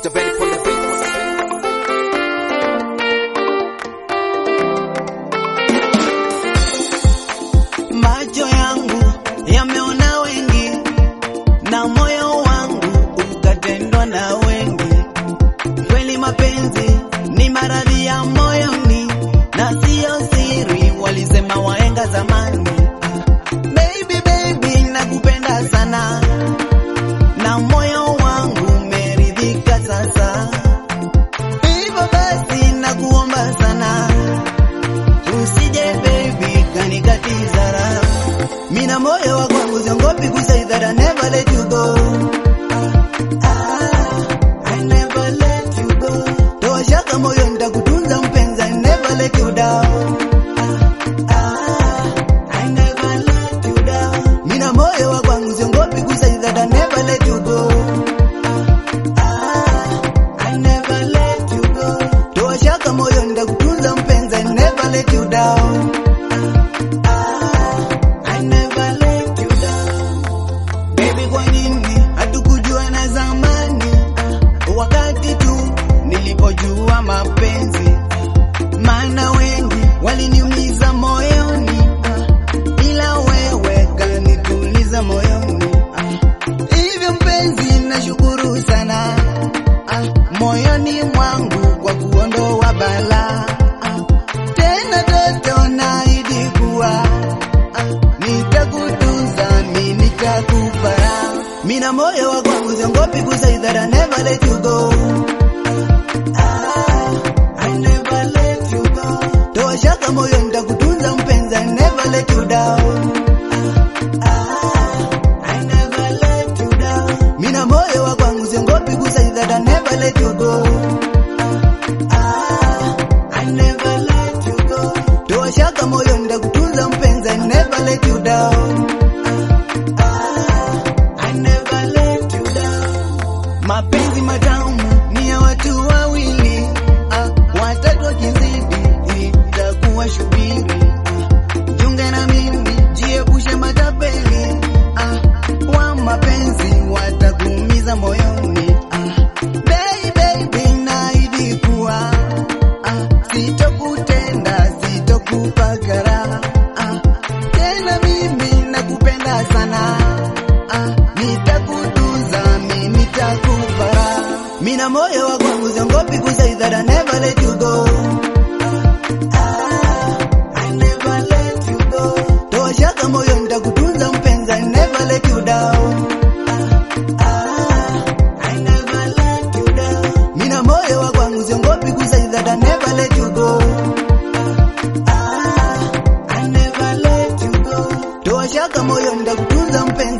Dr. Benny from the beat. Macho yangu yameona wengi na moyo wangu ukatendwa na wengi. Kweli mapenzi ni maradhi ya moyoni na siyo siri, walisema waenga zamani. Baby, baby, nakupenda sana na moyo wangu umeridhika sasa. Hivyo basi nakuomba sana usije baby kanikatiza raha. Mina moyo wa kwangu siongopi kusay that I never let you go. Ah, I never let you go. Toa shaka moyo nitakutunza mpenzi, I never let you down. Ah, I never let you down. Mina moyo wa kwangu siongopi kusay that I never let you go. Ah, I never let you go. Toa shaka moyo nitakutunza mpenzi, I never let you down. Ah, I never let you down. Baby, kwa nini hatukujua na zamani? Wakati tu nilipojua mapenzi, maana wengi waliniumiza moyoni, ila wewe kanituliza moyoni. Hivyo mpenzi, nashukuru sana ah, moyoni mwangu kwa kuondoa balaa ah, tena toto naahidi kuwa ah, nitakutunza mi nitakupa mina moyo wa kwangu siongopi kusay that I never let you go ah, I never let you go toa shaka moyo nitakutunza mpenzi I never let you down ah, I never let you down mina moyo wa kwangu siongopi kusay that I never let you go Ah, I never let you go. Toa shaka moyo nitakutunza mpenzi, I never let you down. Ah, I never let you down. Mapenzi matamu ni ya watu wawili, ah, watatu wakizidi itakuwa shubiri. Ah, Jiunge na mimi, jiepushe matapeli ah, wa mapenzi watakuumiza moyoni. Ah, baby, baby, naahidi kuwa ah, sitokutenda, sitokupa karaha ah, tena mimi nakupenda sana ah, nitakutunza, mi nitakupa raha. Mina moyo wa kwangu siongopi kusay that I never let you go Ah, I never let you go. Toa shaka moyo nitakutunza mpenzi, I never let you down. Ah, I never let you down. Mina moyo wa kwangu siongopi kusay that I never let you go. Ah, I never let you go. Toa shaka moyo nitakutunza mpenzi